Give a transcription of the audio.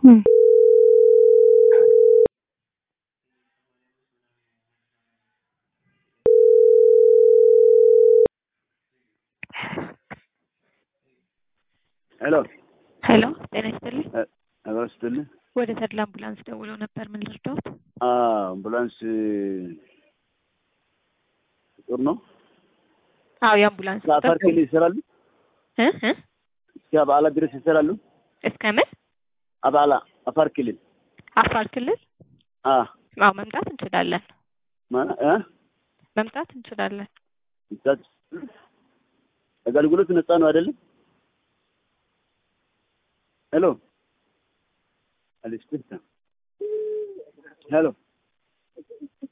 Hmm. ሄሎ ሄሎ ጤና ይስጥልኝ። ነገር ስትልኝ ወደ ተድላ አምቡላንስ ደውለው ነበር። ምን ልርዳዎት? አምቡላንስ ጥሩ ነው። አዎ የአምቡላንስ እስከ አፋር ክልል ይሰራሉ። እ እ እስከ አባላ ድረስ ይሰራሉ። እስከ ምን አባላ አፋር ክልል አፋር ክልል? አ አዎ መምጣት እንችላለን። ማና እ መምጣት እንችላለን። ይታች አገልግሎት ነፃ ነው አይደለም? ሄሎ አሊስኩታ ሄሎ